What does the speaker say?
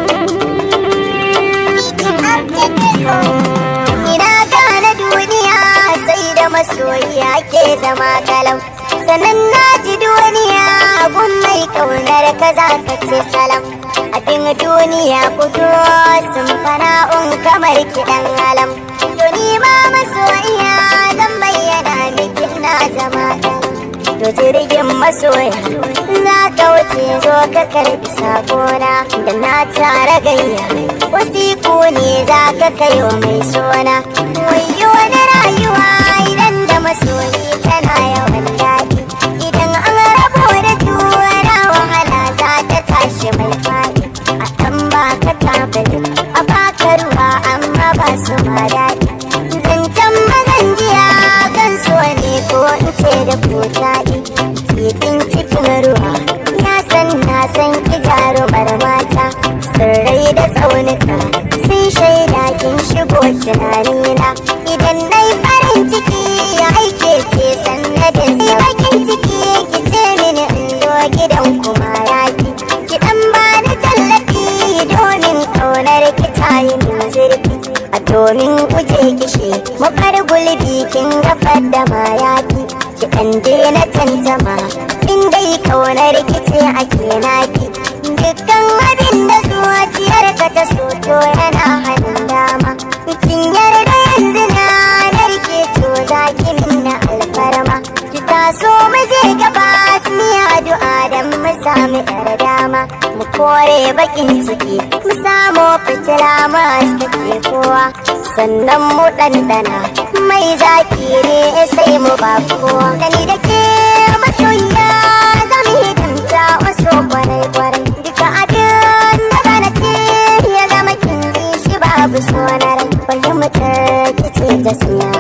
Ina gane duniya sai da masoyiya ke zama kalau sannan na ji duniya gun mai kaunar ka za ka ce salam abin duniya kudu sun fana'un kamar kiɗan alam to ni ma masoyiya zan bayyana miki na zama kalau to jirgin masoya za ka wuce zo ka karbi sakona da na tara gayya wasiku ne za ka kai wa mai sona wayo wani rayuwa idan da masoyi tana yawan daɗi idan an rabo da juna wahala za ta tashi mai faɗi a ɗan baka tabali a baka ruwa amma ba su ma daɗi zancen mazan jiya kan so ne ko in ce da ko taɗi kifin cikin ruwa ya san na san ki jarumar mata sirrai da tsaunuka sun shaida kin shigo tunanina idan na yi farin ciki aike ce sannadin sa bakin ciki ki ce mini in zo gidan kuma yaki ki dan ba ni tallafi domin kaunar ki ta yi min zurfi a domin guje kishi mafar gulbi kin gafar da mayaki ki dan daina tantama in dai kaunar ki ce ake naki dukkan abin da zuciyar ka ta so to yana hannun dama kin yarda yanzu na narke to za ki minna alfarma ki taso mu je gaba ni addu'a dan mu samu yar dama mu kore bakin ciki mu samu fitila mu haskake kowa sannan mu ɗanɗana mai zaki ne sai mu ba kowa gani da ke masoyiya za mu hidimta wasu kwarai kwarai duka abin da bana ce ya zama kin ji shi babu sonar fahimtar kice ta siya